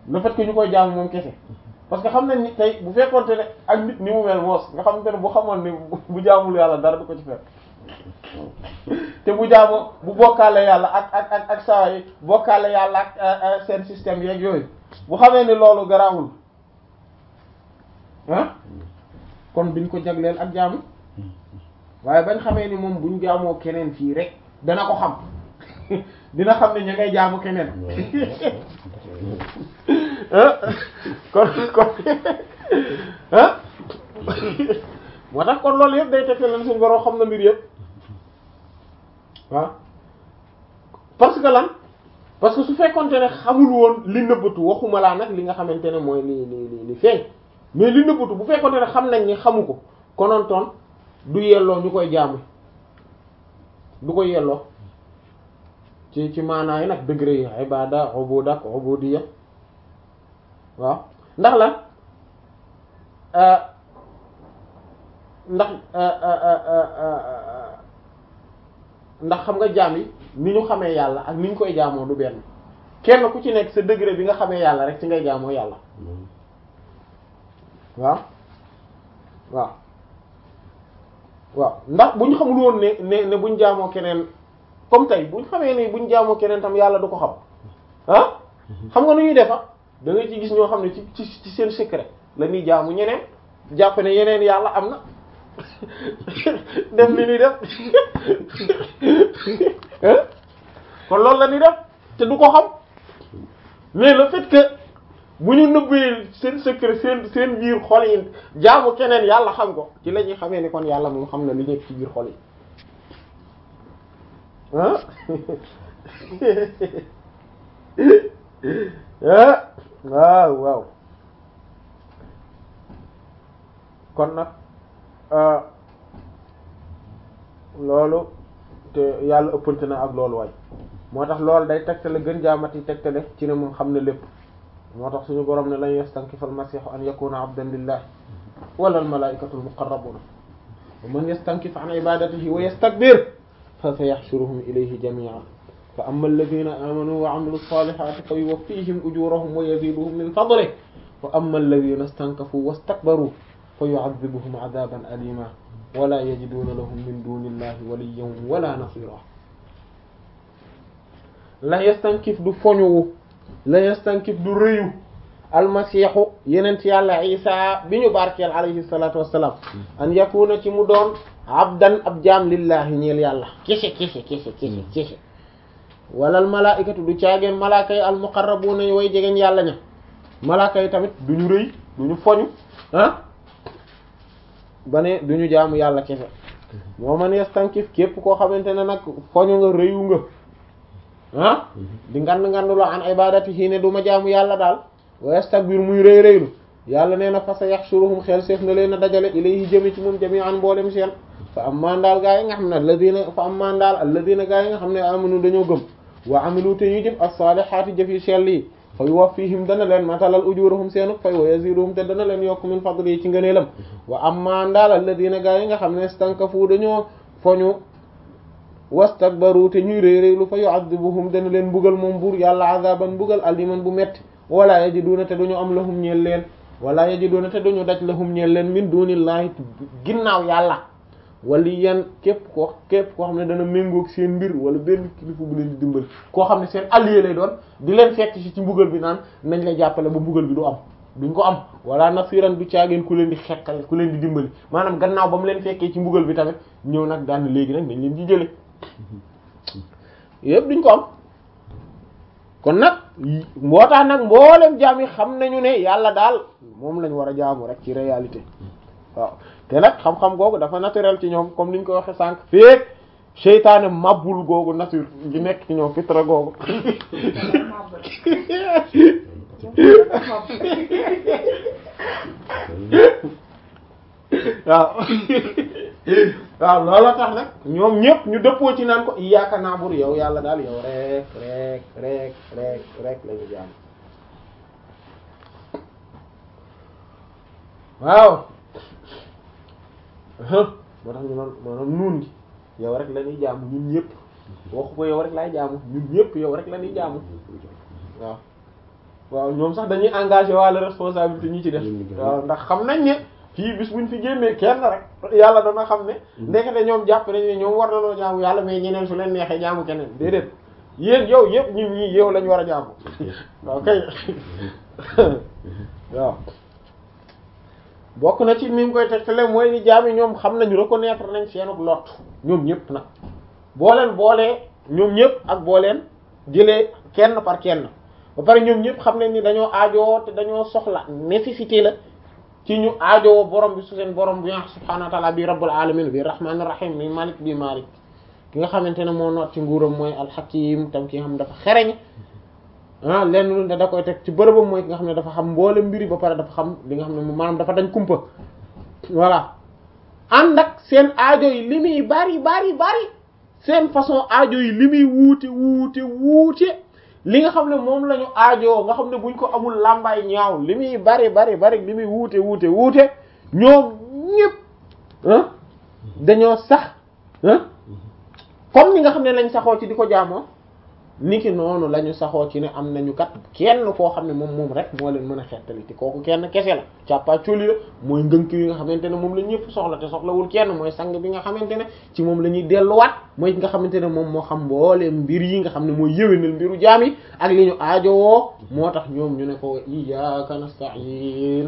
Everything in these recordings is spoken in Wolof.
le fait que ñu koy jaamu moom kese parce que xam nañ ni tey bu fekkoonte ne ak nit ni mu mel moos nga xamante ne bu xamoon ni bu jaamul yàlla dara du ko ci fekk te bu jaamoo bu bokkaale yàlla ak ak ak ak saa yi bokkaale yàlla ak seen système yeeg yooyu bu xamee ni loolu garaawul ah kon duñ ko jagleel ak jaamu waaye bañ xamee ni moom buñ jaamoo keneen fii rek dana ko xam dina xam ne ña ngay jaamu keneen kon kon ah moo tax kon loolu yëpp day tekk leen suñu borom xam na mbir yëpp waaw parce que lan parce que su fekkonte ne xamul woon li nëbbatu waxuma laa nag li nga xamante ne mooy li li li li feeñ mais li nëbbatu bu fekkonte ne xam nañ ni xamu ko konontoon du yelloo ñu koy jaamu du ko yelloo ci ci maanaa yi nag degré yi ibada ubuda ak ubudiyya waaw ndax lan ndax ndax xam nga jaam yi ni ñu xamee yàlla ak ni ñu koy jaamoo du benn kenn ku ci nekk sa degré bi nga xamee yàlla rek ci ngay jaamoo yàlla waaw waaw waaw ndax bu ñu xamul woon ne ne ne buñ jaamoo keneen comme tey buñ xamee ne buñ jaamoo keneen tam yàlla du ko xam ah xam nga nu ñuy defa da nga ci gis ñoo xam ne ci ci ci seen secret la ñuy jaamu ñeneen jàpp ne yeneen yàlla am na def li ñuy def kon loolu la ñuy def te du ko xam mais le fait que bu ñu nëbbee seen secret seen seen biir xol yi jaamu keneen yàlla xam ko ci la ñuy xamee ni kon yàlla moom xam na li nekk ci biir xol yi ah waaw waaw kon nag loolu te yàlla ëppante na ak loolu waay moo tax loolu day tegtale gën jaamati tegtale ci ne moom xam ne lépp moo tax suñu borom ne lan yastankifa almasihu an yakuna abdan lillah wala almalaikatu almuqarrabuna wa man yastankif an ibadatihi wa yastakbir fa sayahshuruhum ilayhi jami'an fa amma alladhina amanu wa amilu salihati fa yuwaffihim ujurahum wa yaziduhum min fadlihi wa amma alladhina istankafu wastakbaru fa yu'adhibuhum 'adaban alima wala yajiduna lahum min dunillahi waliyyan wala nasira la yastankif du foñuwu la yastankif du rëyu almasiixu yenent yàlla isa bi ñu barkeel alayhi salatu wassalam an yakuna ci mu doon abdan ab jaam lillahi ñeel yàlla kese kese kese kese kese walal malaikatu du caageen malaaka yi almuqarrabuna way jegeñ yàlla ña malaaka yi tamit duñu rëy duñu foñu ah ba ne duñu jaamu yàlla kese moo man yastankif képp koo xamante ne nag foñu nga rëyu nga ah di ngand ngandu la an ibadatihi ne du ma jaamu yàlla daal wa yastakbir muy rëy rëylu yàlla nee na fa sa yaxshuruhum xel seef na leen a dajale ilayhi jëme ci moom jami'an mboolem seen fa amman daal gaa yi nga xam ne alladina fa amman daal alladina gaa yi nga xam ne amanu dañoo gëm wa amilu te ñuy jëf as-salihati jëf yi sell yi fa yuwaffihim dana leen matalal ujurahum seenu fay wa yaziduhum te dana leen yokk min fadli ci ngëneelam wa amman daal alladina gaa yi nga xam ne stankafu dañoo foñu wastakbaru te ñuy réy réylu fa yu'adhibuhum dana leen mbugal moom buur yàlla azaban mbugal aliman bu metti wala yajiduna te duñu am lahum ñeel leen wala yajiduna te duñu daj lahum ñeel leen min dunillahi ginnaaw yàlla waliyan képp koo képp koo xam ne dana méngoog seen mbir wala benn kilifa bu leen di dimbali koo xam ne seen allié lay doon di leen fekk ci ci mbugal bi naan nañ la jàppale ba mbugal bi du am duñ ko am wala nasiran du caageen ku leen di xekkal ku leen di dimbali maanaam gannaaw ba mu leen fekkee ci mbugal bi tamit ñëw nag daan léegi nag dañ leen di jële yëpp duñ ko am kon nag moo tax nag mboolem jaam yi xam nañu ne yàlla daal moom lañ war a jaamu rek ci réalité waaw te nag xam-xam googu dafa naturel ci ñoom comme niñ ko waxe sànq feek seytaane mabbul googu nature gi nekk ci ñoom fitra googu waaw waaw loolu tax nag ñoom ñëpp ñu dëppoo ci naan ko iyyaka na'budu yow yàlla daal yow rek rek rek rek rek lañu jaam waaw moo tax ñu noon maanaam nuun gi yow rek la ñuy jaamu ñun ñëpp waxu ko yow rek laay jaamu ñun ñëpp yow rek la ñuy jaamu waaw waaw ñoom sax dañuy engagé wàlla responsabilité ñi ci def waaw ndax xam nañ ne fii bis buñ fi génnee kenn rek yàlla dana xam ne ndekete ñoom jàpp nañ ne ñoom war na loo jaamu yàlla mais ñeneen su leen neexee jaamu keneen déedéet yéen yow yëpp ñun ñii yow lañ war a jaamu waaw kay waaw bokk na ci ni mu koy tegtale mooy ni jaam yi ñoom xam nañu reconnaître nañ seenug lot ñoom ñëpp nag boo leen boolee ñoom ñëpp ak boo leen jëlee kenn par kenn ba pare ñoom ñëpp xam nañ ni dañoo aajowoo te dañoo soxla nécessité la ci ñu aajowoo borom bi su seen borom bi subhaanahu wa ta'ala bi rabbul alamin bi rahmanir rahim bi malik bi malik ki nga xamante ne moo noot ci nguuram mooy alxakim tam ki nga xam ne dafa xereñ ah lenn lu ne da koy teg ci bërëbam mooy ki nga xam ne dafa xam mboole mbiri ba pare dafa xam li nga xam ne maanaam dafa dañ kumpa voilà ànd ak seen aajo yi li muy bari bari bari seen façon aajo yi li muy wuute wuute wuute li nga xam ne moom la ñu aajoo nga xam ne buñ ko amul làmbaay ñaaw li muy bari bari bari li muy wuute wuute wuute ñoom ñëpp ah dañoo sax ah comme ni nga xam ne lañ saxoo ci di ko jaamoo niki noonu la ñu saxoo ci ne am nañu kat kenn koo xam ne moom moom rek moo leen mën a xettali te kooku kenn kese la càppaa coli la mooy ngënk yi nga xamante ne moom la ñëpp soxla te soxlawul kenn mooy sang bi nga xamante ne ci moom la ñuy delluwaat mooy nga xamante ne moom moo xam mbooleem mbir yi nga xam ne mooy yëwénal mbiru jaam yi ak li ñu aajowoo moo tax ñoom ñu ne ko iyyaka nasta'in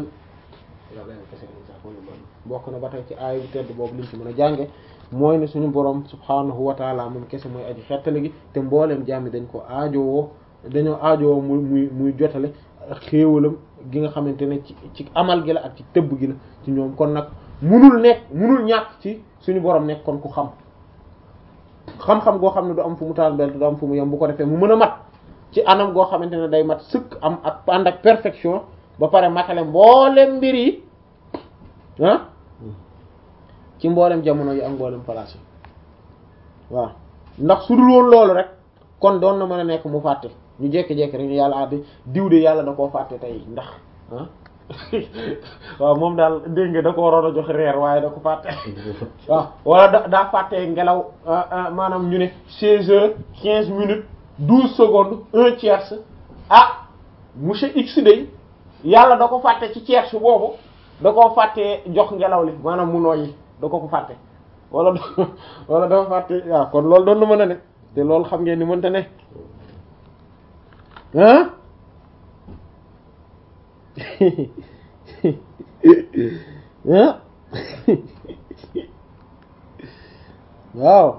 bokk na ba tey ci aaya bu tedd boobu liñ ci mën a jànge mooy ne suñu borom subhaanahu wa taala moom kese mooy aji xettali gi te mbooleem jaam yi dañ ko aajowoo dañoo aajowoo muy muy muy jotale xéewalam gi nga xamante ne ci ci amal gi la ak ci tëbb gi la ci ñoom kon nag munul nekk munul ñàkk ci suñu borom nekk kon ku xam xam-xam goo xam ne du am fu mu taal bel du am fu mu yem bu ko defee mu mën a mat ci anam goo xamante ne day mat sëkk am ak ànd ak perfection ba pare matale mbooleem mbir yi ah ci mboolem jamono yi ak mboolem place yi waaw ndax su dul woon loolu rek kon doon na mën a nekk mu fàtte ñu jékki-jékki rek ñu yàlla àddi diw de yàlla da koo fàtte tey ndax ah waaw moom daal dégg nga da ko waroon a jox reer waaye da ko fàtte waaw wala da daa fàtte ngelaw maanaam ñu ne seize heures quinze minutes douze secondes un tiers ah monsieur X day yàlla da ko fàtte ci tiers boobu da koo fàtte jox ngelaw li maanaam mu nooyi da ko ko fàtte wala wala dafa fàtte waaw kon loolu doon na mën a ne te loolu xam ngeen ni mënta ne ah ah waaw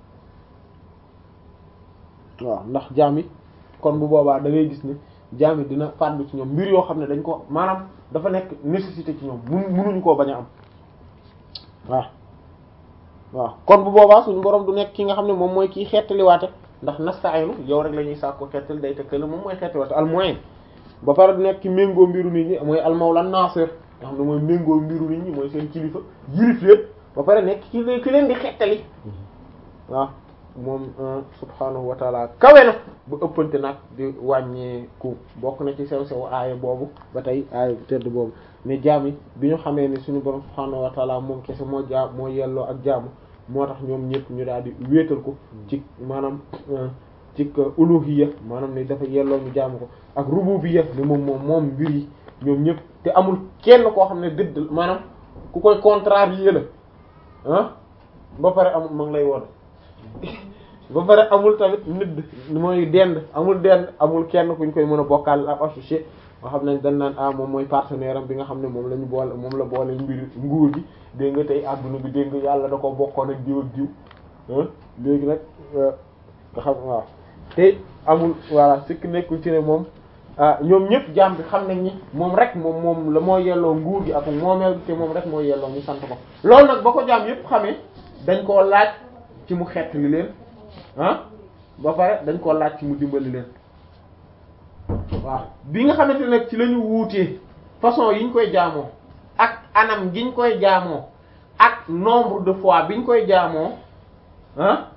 waaw ndax jaam yi kon bu boobaa da ngay gis ne jaam yi dina fàddu ci ñoom mbir yoo xam ne dañ ko maanaam dafa nekk nécessité ci ñoom mun munuñu koo bañ a am waaw waaw kon bu boobaa suñu borom du nekk ki nga xam ne moom mooy kii xettaliwaate ndax nasta'inu yow rek la ñuy sàkko xettal day tëkkale moom mooy xettaliwaate al moyen ba pare du nekk ki méngoo mbiru nit ñi mooy al mawla nasir nga xam ne mooy méngoo mbiru nit ñi mooy seen kilifa yilif leen ba pare nekk ki leen ki leen di xettali waaw moom subhanahu wa taala kawe na bu ëppante nag di wàññeeku bokk na ci sew sew aaya boobu ba tey aaya bu tedd boobu ne jaam yi bi ñu xamee ni suñu borom subhanahu wa taala moom kese moo jaam moo yelloo ak jaamu moo tax ñoom ñëpp ñu daal di wéetal ko ci maanaam ci uluhiyya maanaam ne dafa yelloo ñu jaamu ko ak rububiyya ne moom moom moom mbir yi ñoom ñëpp te amul kenn koo xam ne dëdd maanaam ku koy contrarier la ah ba pare amul ma ngi lay woon ba pare amul tamit nit mooy dend amul dend amul kenn kuñ koy mën a bokkaal ak associé nga xam ne dañ naan ah moom mooy partenaire am bi nga xam ne moom la ñu boole moom la boole mbir nguur gi dégg nga tey adduna bi dégg nga yàlla da ko bokkoon ak diw ak diw léegi nag nga xam waaw te amul voilà sikk nekkul ci ne moom ah ñoom ñëpp jaam bi xam nañ ni moom rek moom moom la moo yelloo nguur gi ak moomeel te moom rek moo yelloo ñu sant ko loolu nag ba ko jaam yëpp xamee dañ koo laaj ci mu xett li leen ah ba pare dañ koo laaj ci mu dimbali leen waaw bi nga xamante ne nag ci la ñu wuutee façon yi ñu koy jaamoo ak anam gi ñu koy jaamoo ak nombre de fois bi ñu koy jaamoo ah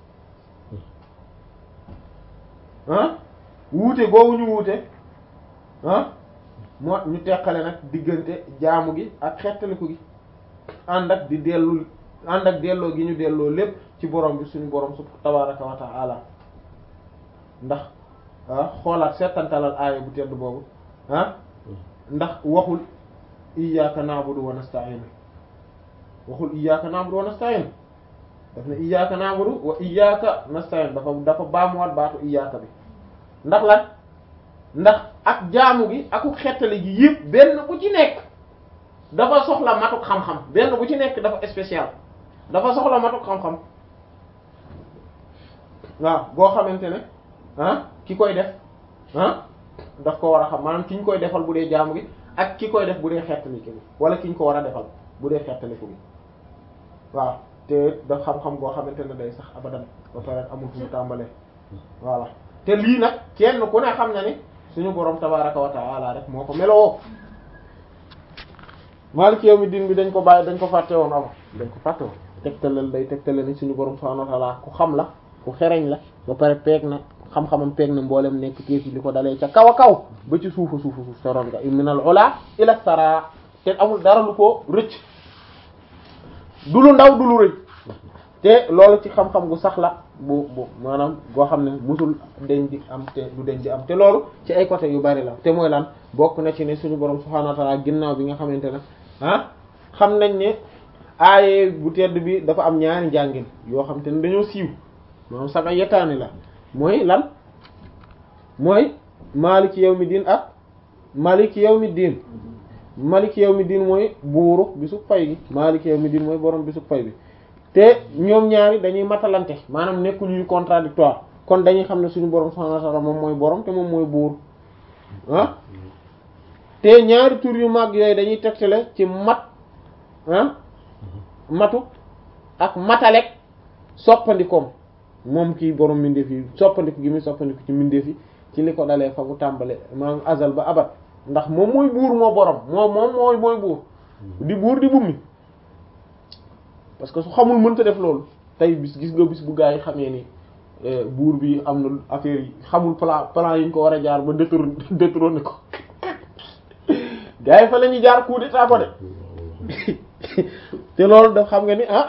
ah wuute googu ñu wuute ah moo ñu teqale nag diggante jaamu gi ak xettaliku gi ànd ak di dellu ànd ak delloo gi ñu delloo lépp ci borom bi suñu borom su tabaraka wa ta'ala ndax ah xoolaat seetantalal aaya bu tedd boobu ah ndax waxul iyyaka na'budu wa nasta'in waxul iyyaka na'budu wa nasta'in daf ne iyyaka na'budu wa iyyaka nasta'in dafa dafa baamuwaat baatu iyyaka bi ndax lan ndax ak jaamu gi aku xettali gi yëpp benn bu ci nekk dafa soxla matuk xam-xam benn bu ci nekk dafa spécial dafa soxla matuk xam-xam waaw boo xamante ne ah ki koy def ah daf ko war a xam maanaam ki ñu koy defal bu dee jaamu gi ak ki koy def bu dee xettali gi wala ki ñu ko war a defal bu dee xettali ko gi waaw te daf xam-xam boo xamante ne day sax abadan ba pare amul fu mu tàmbalee voilà te lii nag kenn ku ne xam na ni suñu borom tabaraka wa taala rek moo ko meloo maaliki yawmi diin bi dañ ko bàyyi dañ ko fàtte woon ama dañ ko fàtte woon tegtalal day tegtale ni suñu borom subhanahu wa taala ku xam la ku xereñ la ba pare peeg na xam-xamam peeg na mboolem nekk téefi li ko dalee ca kaw a kaw ba ci suufa suufa suuf soroon nga minal ula ila sara te amul dara lu ko rëcc du lu ndaw du lu rëy te loolu ci xam-xam gu sax la bu bu maanaam goo xam ne musul deñ di am te du deñ di am te loolu ci ay côté yu bari la te mooy lan bokk na ci ne suñu borom subhanahu wa ta'ala ginnaaw bi nga xamante ne ah xam nañ ne aaye bu tedd bi dafa am ñaari njàngin yoo xam te ne dañoo siiw maanaam saga yettaani la mooy lan mooy maliki yawmi diin ak maliki yawmi diin maliki yawmi diin mooy buuru bisu pay gi maliki yawmi diin mooy borom bisu pay bi te ñoom ñaari dañuy matalante maanaam nekkuñu ñu contradictoire kon dañuy xam ne suñu borom subhanahu wa ta'ala moom mooy borom te moom mooy buur ah te ñaari tur yu mag yooyu dañuy tegtale ci mat ah matu ak matalek soppandikoom moom kii borom mbindeef yi soppandiku gi muy soppandiku ci mbindeef yi ci li ko dalee fa mu tàmbale maanaam azal ba abat ndax moom mooy buur moo borom moom moom mooy mooy buur di buur di bummi parce que su xamul mënta def loolu tey bis gis nga bis bu gaa yi xamee ni buur bi am na affaire yi xamul plan plan yi ñu ko war a jaar ba détourné détourné ko gaa yi fa la ñuy jaar coup d'état ko de te loolu daf xam nga ni ah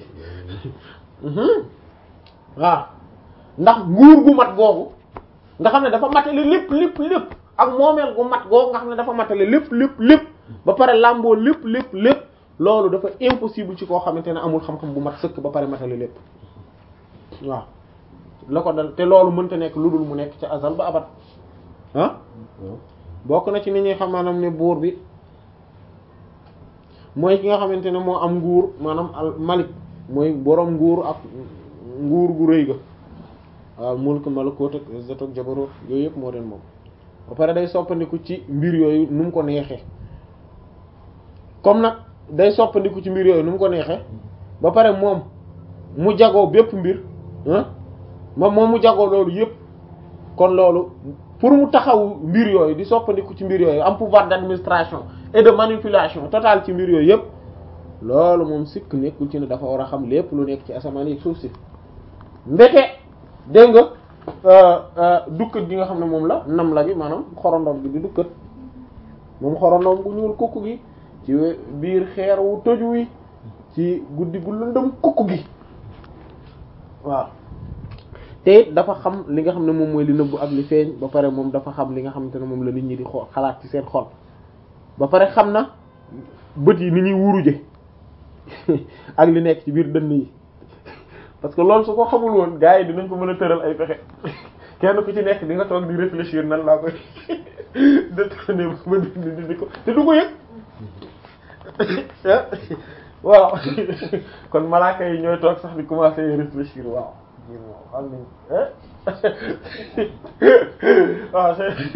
waaw ndax nguur gu mat googu nga xam ne dafa matale lépp lépp lépp ak moomeel gu mat googu nga xam ne dafa matale lépp lépp lépp ba pare làmboo lépp lépp lépp loolu dafa impossible ci koo xamante ne amul xam-xam bu mat sëkk ba pare matale lépp waaw la ko dal te loolu mënta nekk lu dul mu nekk ca azal ba abat ah bokk na ci ni ñuy xam maanaam ne buur bi mooy ki nga xamante ne moo am nguur maanaam al malik mooy boroom nguur ak nguur gu rëy ga waaw mulk malakut ak izzat ak jabarut yooyu yëpp moo den moom ba pare day soppandiku ci mbir yooyu nu mu ko neexee comme nag day soppandiku ci mbir yooyu nu mu ko neexee ba pare moom mu jagoo bépp mbir moom moom mu jagoo loolu yëpp kon loolu pour mu taxaw mbir yooyu di soppandiku ci mbir yooyu am pouvoir d'administration et de manipulation totale ci mbir yooyu yëpp loolu moom sikk nekkul ci ne dafa war a xam lépp lu nekk ci asamaan yi suuf si mbete dégg nga dukkat gi nga xam ne moom la nam la gi maanaam xorondom gi di dukkat moom xorondom gu ñuul kukk gi ci biir xeer wu tëju wi ci guddi gu lëndëm kukk gi waaw te it dafa xam li nga xam ne moom mooy li nëbbu ak li feeñ ba pare moom dafa xam li nga xamante ne moom la nit ñi di xool xalaat ci seen xol ba pare xam na bët yi ni ñuy wuruje ak li nekk ci biir dënn yi parce que loolu su ko xamul woon gars yi dinañ ko mën a tëral ay pexe kenn ku ci nekk di nga toog di réfléchir nan laa koy détourné ba di di ko te du ko yëg waaw kon malaaka yi ñooy toog sax di commencer réfléchir waaw xam nañ waaw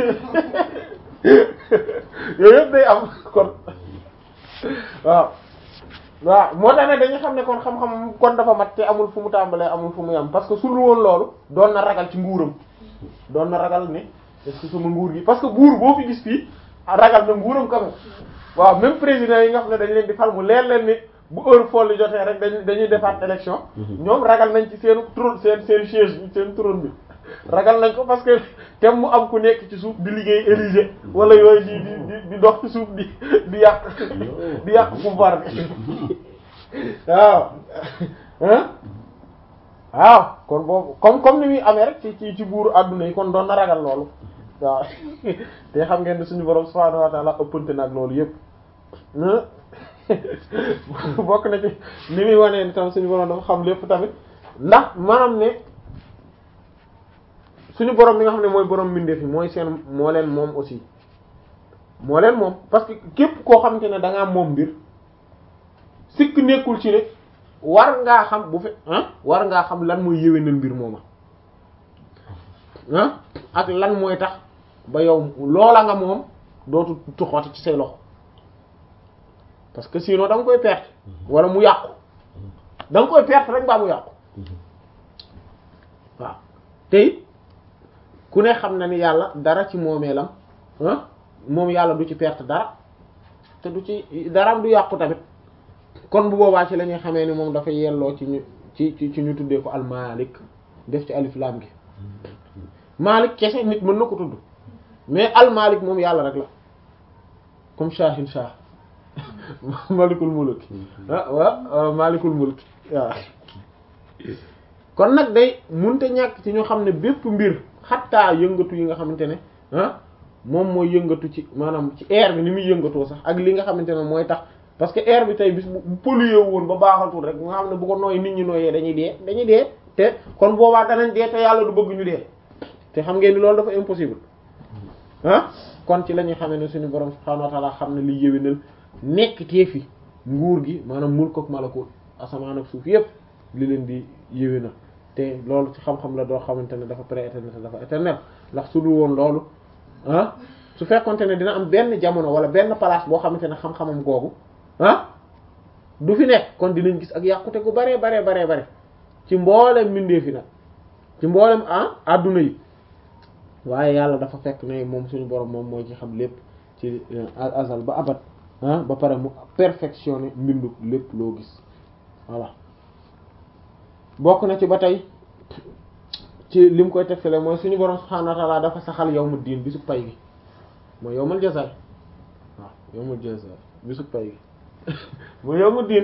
yooyu yëpp day am kon waaw waaw moo tax ne dañu xam ne kon xam-xam kon dafa mat te amul fu mu tàmbalee amul fu mu yam parce que su lu woon loolu doon na ragal ci nguuram doon na ragal ne est-ce que sama nguur gi parce que buur boo fi gis fii ragal na nguuram quand même waaw même président yi nga xam ne dañ leen di fal mu leer leen ni bu heure folle jotee rek dañuy dañuy defaat élection ñoom ragal nañ ci seen trône seen seen siège bi seen trône bi ragal nañ ko parce que tem mu am ku nekk ci suuf di liggéey érigé wala yooyu di di di dox ci suuf di di yàq di yàq pouvoir bi waaw waaw kon boobu comme comme ni muy amee rek ci ci ci buuru adduna yi kon doon na ragal loolu waaw te xam ngeen ne suñu borom subhaanahu wa ta'ala ëppante nag loolu yëpp bokk na ci ni muy wanee ni tam suñu borom dafa xam lépp tamit ndax maanaam ne suñu borom mi nga xam ne mooy borom mbindeef yi mooy seen moo leen moom aussi moo leen moom parce que képp koo xamante ne da ngaa moom mbir sikk nekkul ci ne war ngaa xam bu fe ah war ngaa xam lan mooy yéwénal mbir mooma ah ak lan mooy tax ba yow loola nga moom dootu tuxooti ci say loxo parce que sinon da nga koy perte wala mu yàqu da nga koy perte rek baa mu yàqu waaw tey ku ne xam na ni yàlla dara ci moomeelam ah moom yàlla du ci perte dara te du ci daraam du yàqu tamit kon bu boobaa ci la ñuy xamee ni moom dafa yelloo ci ñu ci ci ci ñu tuddee ko al malik def ci alif lam gi malik kese nit mën na ko tudd mais al malik moom yàlla rek la comme shahin shah malikul mulk ah waaw malikul mulk waaw kon nag day munte ñàkk ci ñu xam ne bépp mbir xattaa yëngatu yi nga xamante ne ah moom mooy yëngatu ci maanaam ci air bi ni muy yëngatoo sax ak li nga xamante ne mooy tax parce que air bi tey bis bu pollué woon ba baaxatul rek nga xam ne bu ko nooy nit ñi nooyee dañuy dee dañuy dee te kon boobaa danañ dee te yàlla du bëgg ñu dee te xam ngeen ni loolu dafa impossible ah kon ci la ñuy xamee ne suñu borom subhaanahu wa ta'ala xam ne li yëwénal nekk teefi nguur gi maanaam mulk ak malakut asamaan ak suuf yépp li leen di yëwénal te loolu ci xam-xam la doo xamante ne dafa pré-éternel te dafa éternel ndax su dul woon loolu ah su fekkonte ne dina am benn jamono wala benn place boo xamante ne xam-xamam googu ah du fi nekk kon dinañ gis ak yàqute gu bare bare bare bare ci mboolem mbindeef yi nag ci mboolem ah adduna yi waaye yàlla dafa fekk ne moom suñu borom moom mooy ci xam lépp ci azal ba abat ah ba pare mu perfectionné mbindu lépp loo gis voilà bokk na ci ba tey ci lim koy tegtale mooy suñu borom subhaanahu wa ta'ala dafa saxal yawmu diin bisu pay gi mooy yawmul jazaay waaw yawmul jazaay bisu pay gi mooy yawmu diin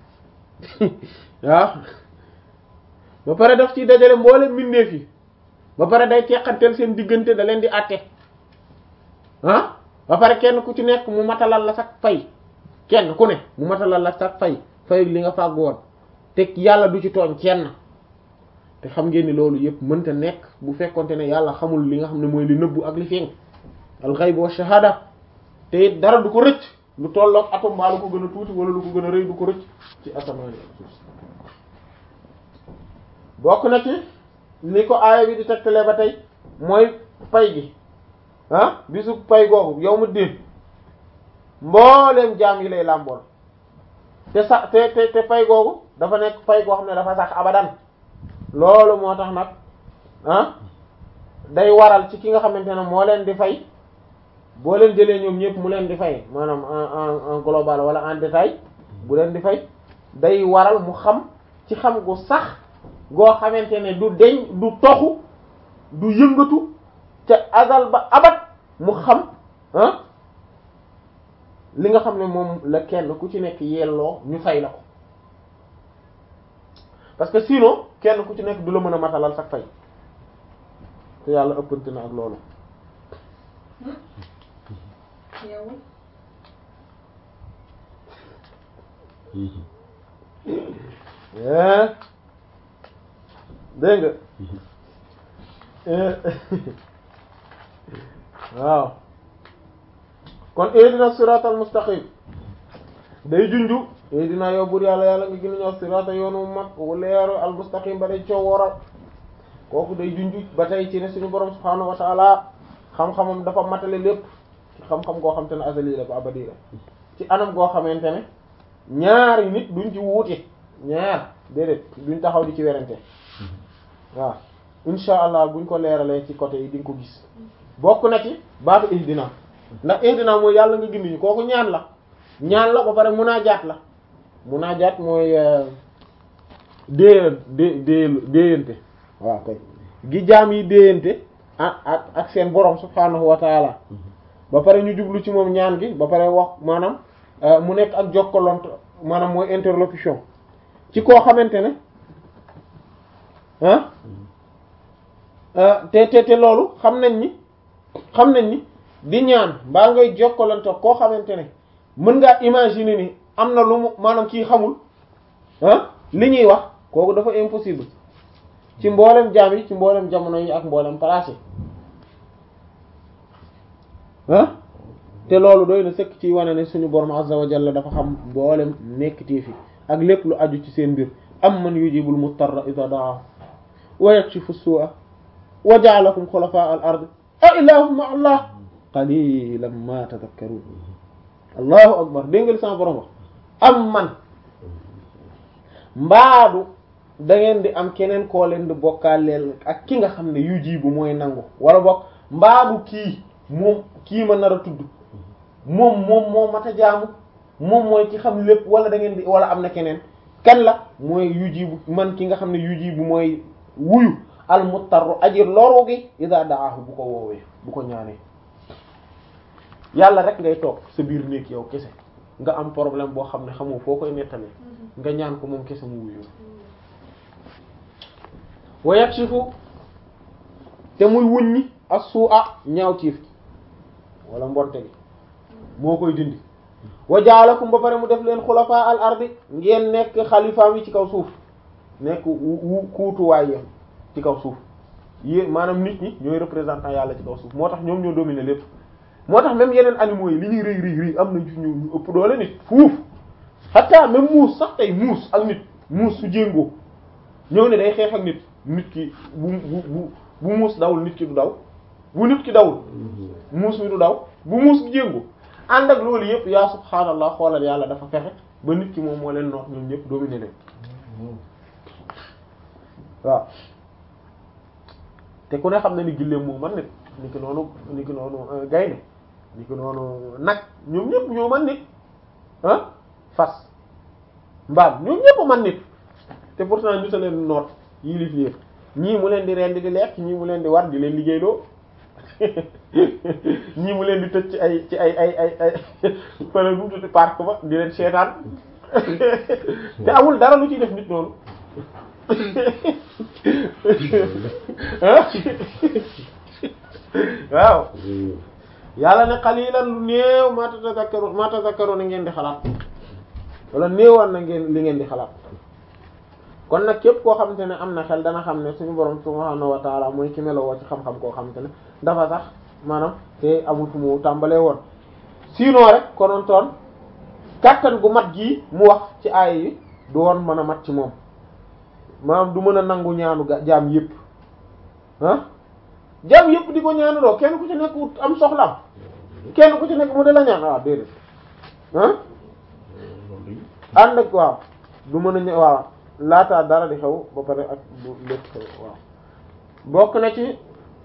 waaw ba pare daf ci dajale mboole mbindeef yi ba pare day teqanteel seen diggante da leen di àtte ah ba pare kenn ku ci nekk mu matalal la sax fay kenn ku ne mu matalal la sax fay fay li nga fàgg woon te yàlla du ci tooñ kenn te xam ngeen ni loolu yëpp mënta nekk bu fekkonte ne yàlla xamul li nga xam ne mooy li nëbbu ak li feeñ al ghaib wa shahada te it dara du ko rëcc lu tolloog atom baa lu ko gën a tuuti wala lu ko gën a rëy du ko rëcc ci asamaan ak suuf bokk na ci ni ko aaya bi di tegtalee ba tey mooy pay gi ah bisu pay googu yow mu diin mbooleem jaam yi lay làmbool te sax te te te pay googu dafa nekk pay goo xam ne dafa sax abadan loolu moo tax nag ah day waral ci ki nga xamante ne moo leen di fay boo leen jëlee ñoom ñëpp mu leen di fay maanaam en en global wala en détail bu leen di fay day waral mu xam ci xam gu sax goo xamante ne du deñ du toxu du yëngatu ca azal ba abat mu xam ah li nga xam ne moom la kenn ku ci nekk yelloo ñu fay la ko parce que sinon kenn ku ci nekk du la mën a matalal sax fay te yàlla ëppante na ak loolu dégg nga waaw kon ihdina siratal mustaqim day junju ihdina yow bur yàlla yàlla nga gën a ñëw sirata yoonu mag wu leeru al mustaqim ba day coow waral kooku day junju ba tey ci ne suñu borom subhaanahu wa ta'ala xam-xamam dafa matale lépp ci xam-xam goo xam te ne azali la ba abadi la ci anam goo xamante ne ñaari nit duñ ci wuute ñaar déedéet duñ taxaw di ci werante waaw insha allah buñ ko leeralee ci côté yi di nga ko gis bokk na ci baatu ihdina ndax ihdina mooy yàlla nga gindi ñu kooku ñaan la ñaan la ba pare munaajaat la munaajaat mooy dée dé dé déyante waaw kay gi jaam yi déyante ak ak ak seen borom subhaanahu wa taala ba pare ñu jublu ci moom ñaan gi ba pare wax maanaam mu nekk ak jokkalante maanaam mooy interlocution ci koo xamante ne ah te te te loolu xam nañ ni xam nañ ni di ñaan mbaa ngay jokkalante koo xamante ne mën ngaa imaginer ni am na lu mu maanaam kii xamul ah li ñuy wax kooku dafa impossible ci mboolem jaam yi ci mboolem jamono yi ak mboolem place yi ah te loolu doy na sëkk ci wane ne suñu borom azza wa jalla dafa xam mboolem nekkitee fi ak lépp lu aju ci seen mbir am man yujibul mutarra idha daa wa yakshifu su'a wa ja'alakum khulafa al ard a ilahum ma allah qalilan ma tadhakkarun allahu akbar dégg nga li sama borom wax am man mbaadu da ngeen di am keneen koo leen di bokkaaleel ak ki nga xam ne yujibu mooy nangu wala bokk mbaadu kii moom kii ma nar a tudd moom moom moo mat a jaamu moom mooy ki xam lépp wala da ngeen di wala am na keneen kan la mooy yujibu man ki nga xam ne yujibu mooy wuyu al muttarru aji loru gi ida daahu bu ko woowee bu ko ñaanee yàlla rek ngay toog sa biir néeg yow kese nga am problème boo xam ne xamoo foo koy nettalee nga ñaan ko moom kese mu wuyu wa yakshifu te muy wuññi as-su'a ñaaw tiif wala mbonte gi moo koy dindi wa jaalakum ba pare mu def leen xulafa al ardi ngeen nekk xalifaam yi ci kaw suuf nekk wu kuutuwaay yam ci kaw suuf yé maanaam nit ñi ñooy représentant yàlla ci kaw suuf moo tax ñoom ñoo dominer lépp moo tax même yeneen animaux yi li ñuy rëy rëy rëy am nañ ci ñu ñu ëpp doole nit fuuf hatta même muus sax tey muus ak nit muus su jéngoo ñëw ne day xeex ak nit nit ki bu bu bu bu muus dawul nit ki du daw bu nit ki dawul muus mi du daw bu muus gi jéngoo ànd ak loolu yëpp yaa subhaanallah xoolal yàlla dafa fexe ba nit ki moom moo leen noot ñoom ñëpp dominer leen waaw te ku ne xam na ni gilleem moo man nit ni ki noonu ni ki noonu gaynde ni ki noonu nag ñoom ñëpp ñoo man nit ah fas mbaam ñoom ñëpp man nit te pourtant nit a leen noot yii lif yépp ñii mu leen di rendi di lekk ñii mu leen di war di leen liggéeyloo ñii mu leen di tëj ci ay ci ay ay ay ay fële bu tuuti parc ba di leen seetaan te amul dara lu ciy def nit noonu waaw yàlla ne qalilan lu néew ma tazakkaru ma tazakkaru na ngeen di xalaat wala néewaan na ngeen li ngeen di xalaat kon nag képp koo xamante ne am na xel dana xam ne suñu borom subhaanahu wa taala mooy ki melowoo ci xam-xam koo xamante ne dafa sax maanaam te amul fu mu tàmbalee woon sinon rek konoon toon kàttan gu mat gii mu wax ci aaya yi du woon mën a mat ci moom maanaam du mën a nangu ñaanu ga jaam yépp ah jaam yépp di ko ñaanu doo kenn ku ci nekk wut am soxlaam kenn ku ci nekk mu de la ñaan waaw déedéet ah ànd ak waaw du mën a ñë waaw laataa dara di xew ba pare ak bu lépp xew waaw bokk na ci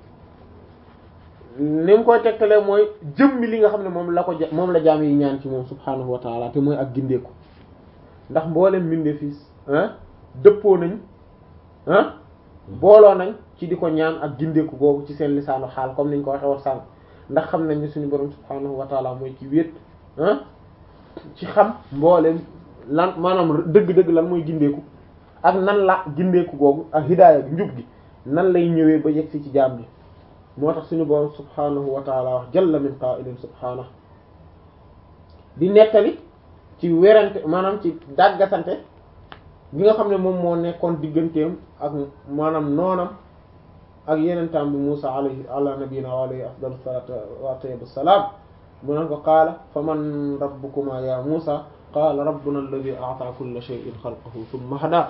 ni mu koy tegtalee mooy jëmmi li nga xam ne moom la ko ja moom la jaam yi ñaan ci moom subhaanahu wa taala te mooy ak gindeeku ndax mboolem mbindeef yi ah dëppoo nañ ah booloo nañ ci di ko ñaan ak gindeeku googu ci seen lisaanu xaal comme niñ ko waxee woon sànq ndax xam nañ ne suñu borom subhaanahu wa taala mooy ci wéet ah ci xam mboolem lan maanaam dëgg-dëgg lan mooy gindeeku ak nan la gindeeku googu ak hidaaya bi njub gi nan lay ñëwee ba yegg si ci jaam bi moo tax suñu borom subhaanahu wa taala wax jalla min qaa'ilin subhaanahu di nettali ci werante maanaam ci dàggasante bi nga xam ne moom moo nekkoon digganteem ak maanaam noonam ak yeneen tam bi Musa alayhi ala nabiyina wa alayhi afdalu salatu wa tayyib salaam mu ne ko qaala fa man rabbukuma ya Musa qaala rabbuna alladhi a'ta kulla shay'in khalqahu thumma hada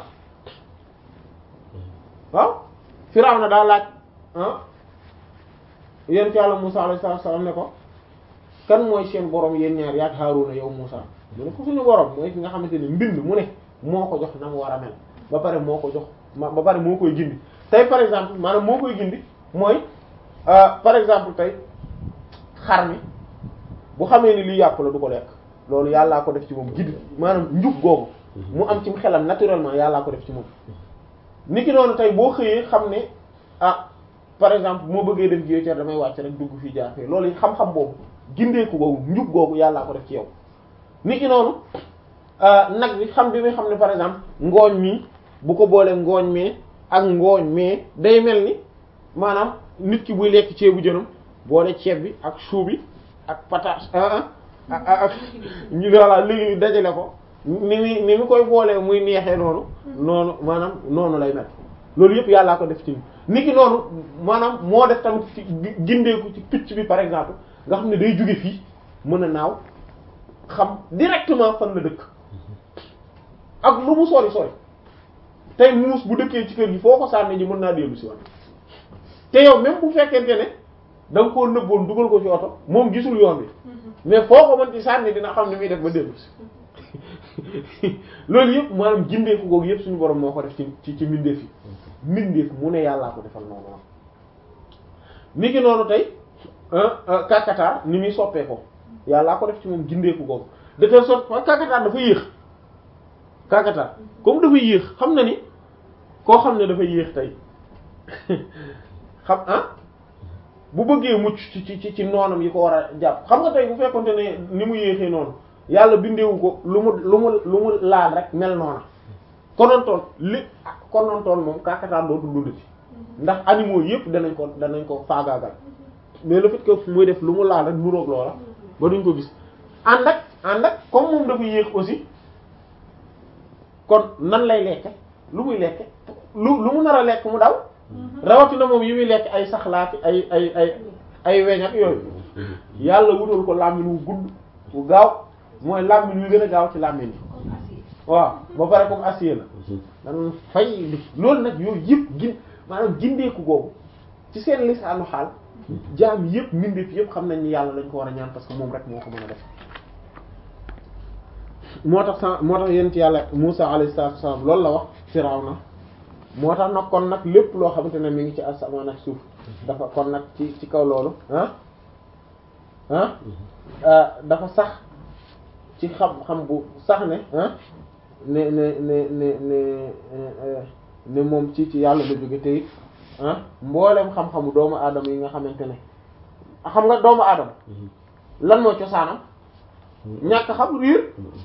waaw Firawna daa laaj ah yéen ci Yàlla Musa alayhi salaam ne ko kan mooy seen borom yéen ñaar yaak Haaruna yow Musa mu ne ko suñu borom mooy ki nga xamante ne mbind mu ne moo ko jox na mu war a mel ba pare moo ko jox ba pare moo koy gindi tey par exemple maanaam moo koy gindi mooy par exemple tey xar mi bu xamee ni lii yàpp la du ko lekk loolu yàllaa ko def ci moom gindi maanaam njub googu mu am ci xelam naturellement yàllaa ko def ci moom ni ki noonu tey boo xëyee xam ne ah par exemple moo bëggee def géej damay wàcc rek dugg fii jaar fii loolu xam-xam boobu gindeeku googu njub googu yàllaa ko def ci yow ni ki noonu nag bi xam bi muy xam ne par exemple ngooñ mi bu ko boolee ngooñ mi ak ngooñ mais day mel ni maanaam nit ki buy lekk ceebu jënam boole ceeb bi ak chou bi ak patate ah ah ak ñu voilà léegi ñu dajale ko ni mi ni mi koy boolee muy neexee noonu noonu maanaam noonu lay mel loolu yëpp yàllaa ko def ci nit ki noonu maanaam moo def tamit ci gindeeku ci picc bi par exemple nga xam ne day jóge fii mën a naaw xam directement fan la dëkk ak lu mu sori sori tey muus bu dëkkee ci kër gi foo ko sànni ji mën naa dellu si waat te yow même bu fekkente ne da nga koo nëbboon dugal ko ci oto moom gisul yoon bi mais foo ko mën ci sànni dina xam ni muy def ba dellu si loolu yëpp maanaam gindeeku googu yëpp suñu borom moo ko def ci ci ci mbindeef yi mbindeef mu ne yàllaa ko defal noonu la ni ki noonu tey kàkkatar ni muy soppee ko yàllaa ko def ci moom gindeeku googu de telle sorte que kàkkatar dafa yéex kàkkatar comme dafa yéex xam na ni koo xam ne dafa yéex tey xam ah bu bëggee mucc ci ci ci noonam yi ko war a jàpp xam nga tey bu fekkonte ne ni mu yéexee noonu yàlla bindeewu ko lu mu lu mu lu mu laal rek mel noona konontoon li konontoon moom kàkkatar dootu dund ci ndax animaux yëpp danañ ko danañ ko faagaagal mais le fait que muy def lu mu laal rek nuroog loola ba duñ ko gis ànd ak ànd ak comme moom dafa yéex aussi kon nan lay lekke lu muy lekke lu lu mu nar a lekk mu daw rawatina moom yi muy lekk ay saxlaati ay ay ay ay weñ ak yooyu yàlla wutal ko làmmiñ wu gudd wu gaaw mooy làmmiñ wi gën a gaaw ci làmmiñ yi waaw ba pare comme acier la dan fay li loolu nag yooyu yëpp gin maanaam gindeeku googu ci seen lisaanu xaal jaam yëpp mbindeef yëpp xam nañ ni yàlla lañ ko war a ñaan parce que moom rek moo ko mën a def moo tax sa moo tax yéen ci yàlla Musa alayhi salaatu wasallam loolu la wax Firawna moo tax nag kon nag lépp loo xamante ne mi ngi ci asamaan ak suuf dafa kon nag ci ci kaw loolu ah ah dafa sax ci xam-xam bu sax ne ah ne ne ne ne ne ne moom ci ci yàlla la jóge te it ah mboolem xam-xamu doomu aadama yi nga xamante ne xam nga doomu aadama lan moo cosaanam ñàkk xam riir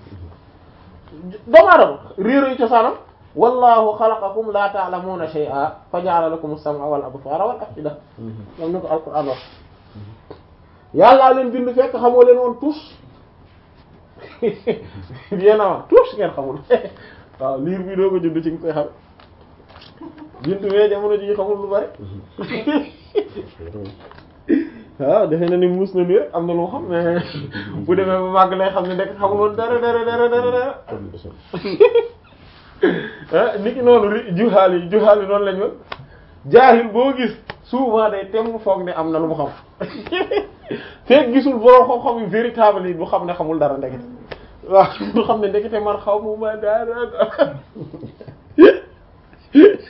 doomu aadama riir yu cosaanam wallahu xalaqakum la ta'lamuna shay'a fa ja'ala lakum as-sam'a wal absara wal af'ida moom ni ko alquran wax yàllaa leen bind fekk xamoo leen woon tous bien avant tous ngeen xamul waaw liir bi doo ko judd ci nga koy xam bintu mee jamono ji xamul lu bari waaw defe na ni muus na nii rek am na lu xam mais bu demee ba màgg lay xam ne ndek xamul woon dara dara dara dara dara ah nit ki noonu ri juhaal yi juhaal yi noonu lañ woon jaahil boo gis souvent day temm foog ne am na lu mu xam fekk gisul borom xam-xam yu véritable yi du xam ne xamul dara ndekete waaw du xam ne ndekete man xaw mu ma dara